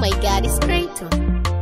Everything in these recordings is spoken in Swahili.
my god, it's great too.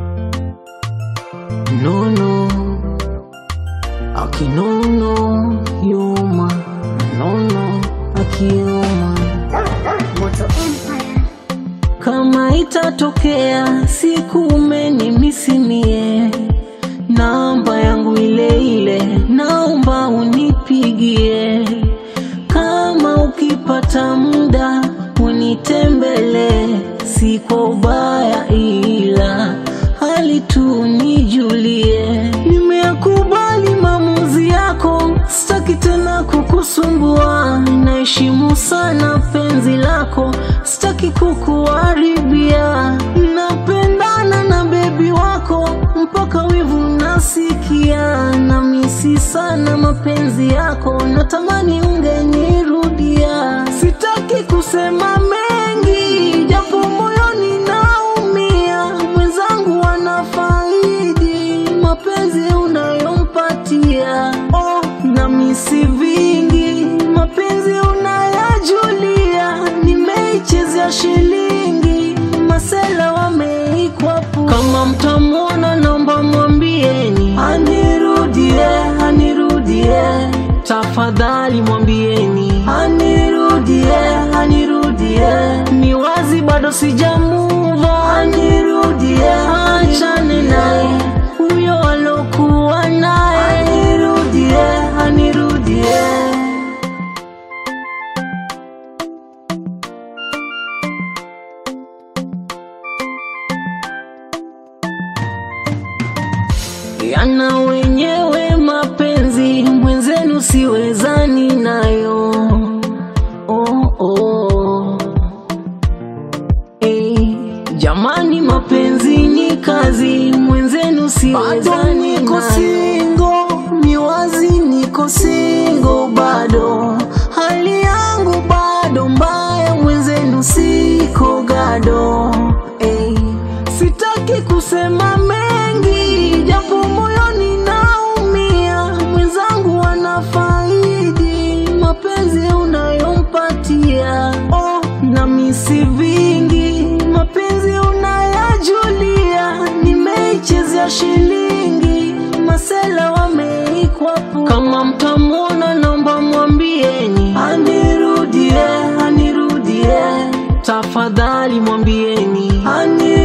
No, no. Aki no, no. Yuma. No, no. Aki yuma. Moto Empire. Kama itatokea siku umenimisimie, namba yangu ile ile, naomba unipigie. Kama ukipata muda unitembele, si kwa ubaya, ila hali tu nijulie. Nimeyakubali maamuzi yako, sitaki tena kukusumbua. Naheshimu sana penzi lako, sitaki kukuharibia. Napendana na bebi wako mpaka wivu nasikia, na misi sana mapenzi yako, natamani ungenirudia. Sitaki kusema mengi, japo moyoni naumia. Mwenzangu anafaidi mapenzi unayompatia. Oh, na misi vingi, mapenzi unayajulia. Nimeichezea shilingi, masela wameikwapu. Kama mtamwona, naomba mwambieni anirudie, anirudie. Tafadhali mwambieni anirudie, anirudie. Ni wazi bado sijamuva, anirudie, achane naye huyo alokuwa naye, anirudie, anirudie. yana wenyewe mapenzi, mwenzenu siwezani nayo. Oh, oh. Hey, jamani, mapenzi ni kazi, mwenzenu siwezani niko singo, ni wazi niko singo bado, hali yangu bado mbaya, mwenzenu siko gado. Hey, sitaki kusema mengi, japo moyoni naumia, mwenzangu anafaidi mapenzi unayompatia. Oh, na misi vingi, mapenzi unayajulia, nimeichezea shilingi, masela wameikwapu. Kama mtamwona, naomba mwambieni anirudie, anirudie, tafadhali mwambieni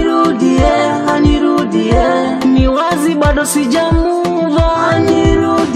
anirudie, anirudie, ni wazi bado sijamuva, anirudie